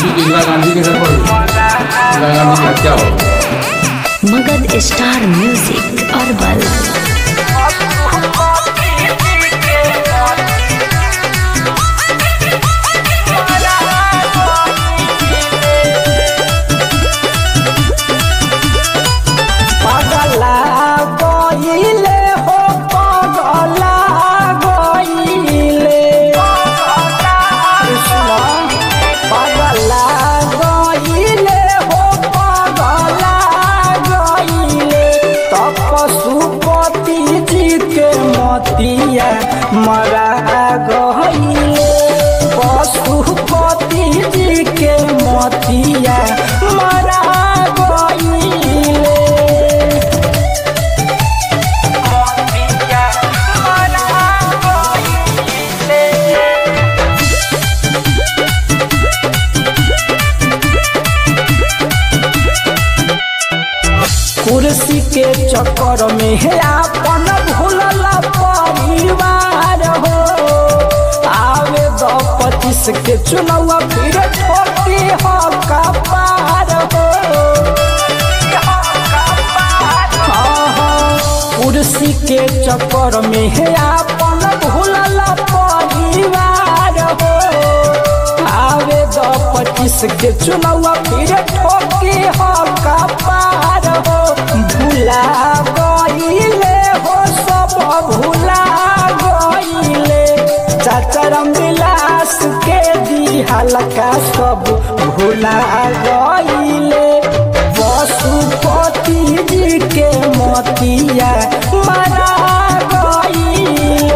कि इंदिरा गांधी के सफल इंदिरा गांधी की हत्या हो मगध स्टार म्यूजिक अरबल पगला गईले हो पगला गईले कृष्ण पगला गईले हो पगला गईले तब पशुपति जी के मतिया मरा गईले पशुपति जी के मतिया मरा गईले कुर्सी के चक्कर में है अपन भूलल परिवार हो आवे दो पच्चीस के चुनाव फिर ठोके हो कपार हो हाँ, हाँ, कुर्सी के चक्कर में है अपन भूलल परिवार हो आवे दो पच्चीस के चुनाव फिर ठोके हो कपार हो भूला गईले हो सब भूला गईले चाचरम विलास के दी हल्का सब भूला गईले पशुपति जी के मोतिया मरा गईले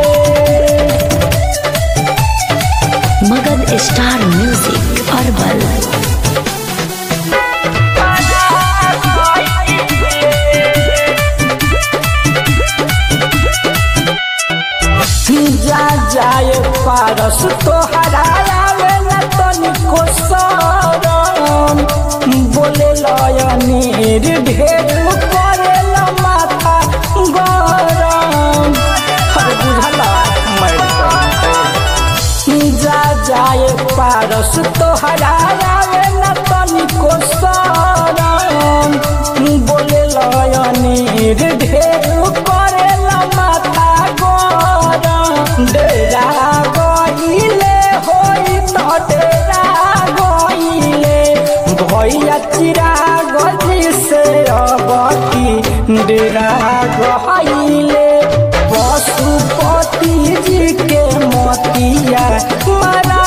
मगध स्टार म्यूजिक अरबल जा जाए पारस तोहरा आवेला तनिको सरम बोले लयनीर ढेर करेला माथा गरम हर बुझला जा जाए पारस तोहरा आवेला तनिको सरम बोले लयनीर ढेर करेला माथा गरम डेरा गईले होई त डेरा गईले भैया चिरा गजी से अबकी डेरा गईले पशुपति जी के मोतिया मरा